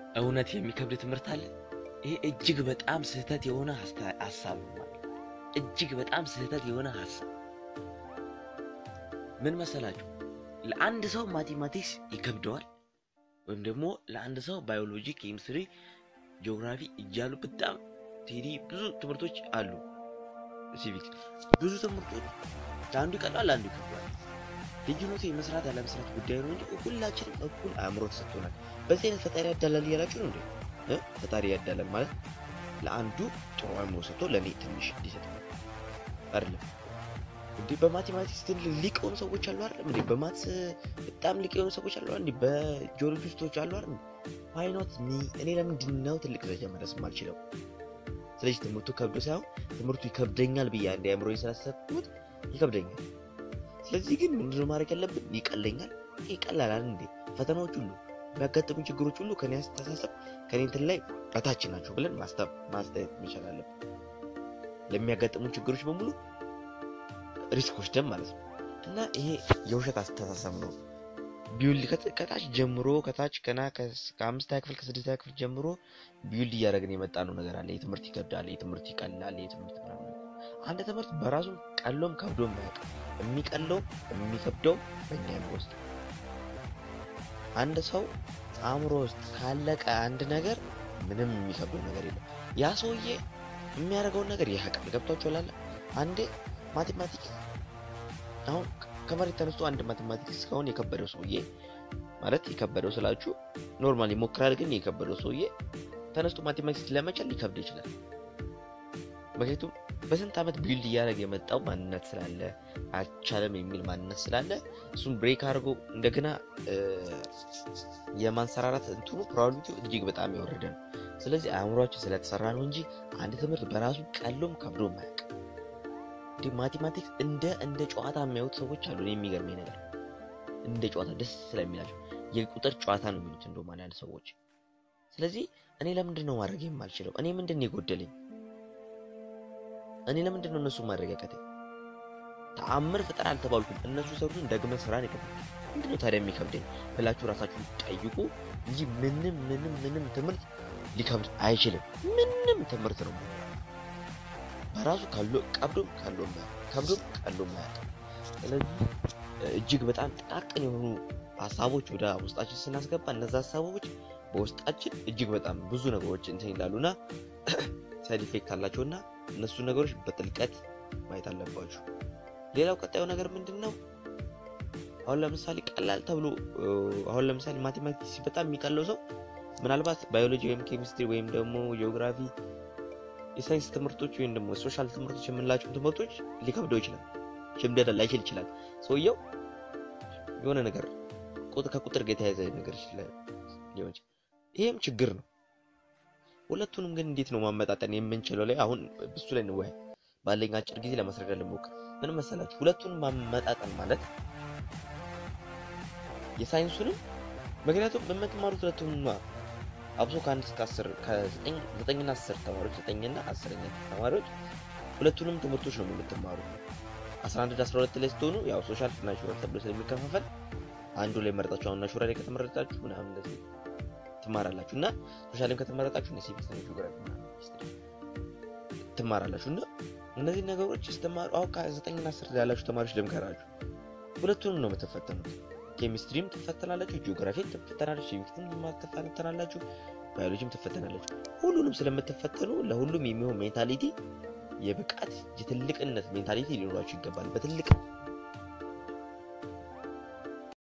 እውነት የሚከብድ ትምህርት አለ። ይሄ እጅግ በጣም ስህተት የሆነ ሀስታ- ሀሳብ ነው ማለት ነው። እጅግ በጣም ስህተት የሆነ ሀሳብ ምን መሰላችሁ? ለአንድ ሰው ማቴማቲክስ ይከብደዋል፣ ወይም ደግሞ ለአንድ ሰው ባዮሎጂ፣ ኬሚስትሪ፣ ጂኦግራፊ እያሉ በጣም ቴዲ ብዙ ትምህርቶች አሉ። ሲቪክስ ብዙ ትምህርቶች ለአንዱ ይቀላል፣ ለአንዱ ይከብዳል። ልዩነቱ የመስራት ያለመስራት ጉዳይ ነው እንጂ ሁላችንም እኩል አእምሮ ተሰጥቶናል። በዚህ አይነት ፈጣሪ ያዳላል እያላችሁ ነው እንዴ? እ? ፈጣሪ ያዳላል ማለት ለአንዱ ጥሩ አእምሮ ሰጥቶ ለእኔ ትንሽ እንዲሰጥ አይደለም እንዴ? በማቴማቲክስ ግን ሊቅ የሆኑ ሰዎች አሉ አይደለም እንዴ? በማትስ በጣም ሊቅ የሆኑ ሰዎች አሉ እንዴ? በጂኦሎጂስቶች አሉ አይደል? ዋይኖት ሚ እኔ ለምንድን ነው ትልቅ ደረጃ መድረስ የማልችለው? ስለዚህ ትምህርቱ ከብዶ ሳይሆን ትምህርቱ ይከብደኛል ብዬ አንድ አእምሮ ስላሰብኩት ይከብደኛል። ስለዚህ ግን ምንድነው ማድረግ ያለብን? ይቀለኛል፣ ይቀላል እንዴ? ፈተናዎች ሁሉ የሚያጋጥሙ ችግሮች ሁሉ ከኔ አስተሳሰብ ከኔ እንትን ላይ እታች ናቸው ብለን ማስተብ ማስተያየት መቻል አለብን። ለሚያጋጥሙ ችግሮች በሙሉ ሪስክ ወስደን ማለት ነው። እና ይሄ የውሸት አስተሳሰብ ነው። ቢውልድ ከት- ከታች ጀምሮ ከታች ገና ከስ- ከአምስተኛ ክፍል ከስድስተኛ ክፍል ጀምሮ ቢውልድ እያደረግን የመጣ ነው ነገር አለ። የትምህርት ይከብዳል፣ የትምህርት ይቀላል፣ የትምህርት ምናምን። አንድ ትምህርት በራሱ ቀሎም ከብዶም አያውቅም። የሚቀለው የሚከብደው በእኛ አእምሮ ውስጥ አንድ ሰው አእምሮ ውስጥ ካለቀ አንድ ነገር ምንም የሚከብደው ነገር የለም። ያ ሰውዬ የሚያደርገውን ነገር ያውቃል። ገብቷችኋል? አለ አንዴ ማቴማቲክስ አሁን ከመሬት ተነስቶ አንድ ማቴማቲክስ ከሆነ የከበደው ሰውዬ ማለት የከበደው ስላችሁ ኖርማል ይሞክራል፣ ግን የከበደው ሰውዬ ተነስቶ ማቴማቲክስ ለመቻል ሊከብድ ይችላል። ምክንያቱም በስንት ዓመት ቢልድ እያደረገ የመጣው ማንነት ስላለ አልቻለም የሚል ማንነት ስላለ እሱን ብሬክ አድርጎ እንደገና እ፣ የማንሰራራት እንትኑ ፕሮባቢሊቲው እጅግ በጣም የወረደ ነው። ስለዚህ አእምሯችን ስለተሰራ ነው እንጂ አንድ ትምህርት በራሱ ቀሎም ከብዶም አያውቅም። እንዲህ ማቴማቲክስ እንደ እንደ ጨዋታ የሚያዩት ሰዎች አሉ። እኔ የሚገርመኝ ነገር እንደ ጨዋታ ደስ ስለሚላቸው የቁጥር ጨዋታ ነው የሚሉት እንደውም አንዳንድ ሰዎች። ስለዚህ እኔ ለምንድን ነው ማድረግ የማልችለው? እኔ ምንድን ነው የጎደለኝ? እኔ ለምንድን ነው እነሱ ማድረግ ያቃተኝ? ተአምር ፍጠር አልተባልኩም። እነሱ ሰሩትን ደግመ ስራን ይከብዳል። ምንድን ነው ታዲያ የሚከብደኝ ብላችሁ ራሳችሁን ጠይቁ እንጂ ምንም ምንም ምንም ትምህርት ሊከብድ አይችልም። ምንም ትምህርት ነው በራሱ ካሎ ቀብዶም ካሎም ከብዶም ቀሎም አያውቅም። ስለዚህ እጅግ በጣም ጥቃቅን የሆኑ ሀሳቦች ወደ ውስጣችን ስናስገባ እነዛ ሀሳቦች በውስጣችን እጅግ በጣም ብዙ ነገሮች እንትን ይላሉና ሳይድ ኢፌክት አላቸውና እነሱ ነገሮች በጥልቀት ማየት አለባችሁ። ሌላው ቀጣዩ ነገር ምንድን ነው? አሁን ለምሳሌ ቀላል ተብሎ እ፣ አሁን ለምሳሌ ማቴማቲክስ በጣም የሚቀለው ሰው ምናልባት ባዮሎጂ ወይም ኬሚስትሪ ወይም ደግሞ ጂኦግራፊ የሳይንስ ትምህርቶች ወይም ደግሞ ሶሻል ትምህርቶች የምንላቸው ትምህርቶች ሊከብደው ይችላል። ሽምደዳ ላይችል ይችላል። ሰውየው የሆነ ነገር ቁጥ- ከቁጥር ጋር የተያያዘ ነገር ይችላል ሊሆን ይችላል። ይሄም ችግር ነው። ሁለቱንም ግን እንዴት ነው ማመጣጠን የምንችለው ላይ አሁን ብሱ ላይ እንወያይ። ባለኝ አጭር ጊዜ ለማስረዳት ልሞክር። ምን መሰላችሁ? ሁለቱንም ማመጣጠን ማለት የሳይንሱንም ምክንያቱም የምትማሩት ሁለቱንም አብሶ ከአንድ እስከ አስር ከዘጠኝ ዘጠኝና አስር ተማሪዎች ዘጠኝና አስረኛ ተማሪዎች ሁለቱንም ትምህርቶች ነው የምትማሩ። አስራ አንድ አስራ ሁለት ላይ ስትሆኑ ያው ሶሻል ናቹራል ተብሎ ስለሚከፋፈል አንዱ ላይ መረጣችሁ አሁን ናቹራል ላይ ከተመረጣችሁ ምናምን እንደዚህ ትማራላችሁ እና ሶሻልም ከተመረጣችሁ እነ ሲቪክስ እና ጂኦግራፊ ምናምን ሂስትሪ ትማራላችሁ እና እነዚህ ነገሮች ስትማሩ አሁን ከዘጠኝና አስር ያላችሁ ተማሪዎች ልምከራችሁ ሁለቱንም ነው የምትፈተኑት። ኬሚስትሪም ትፈተናላችሁ፣ ጂኦግራፊም ትፈተናላችሁ፣ ሲቪክስም ትፈተናላችሁ፣ ባዮሎጂም ትፈተናላችሁ። ሁሉንም ስለምትፈተኑ ለሁሉም የሚሆን ሜንታሊቲ የብቃት የትልቅነት ሜንታሊቲ ሊኖራችሁ ይገባል። በትልቅ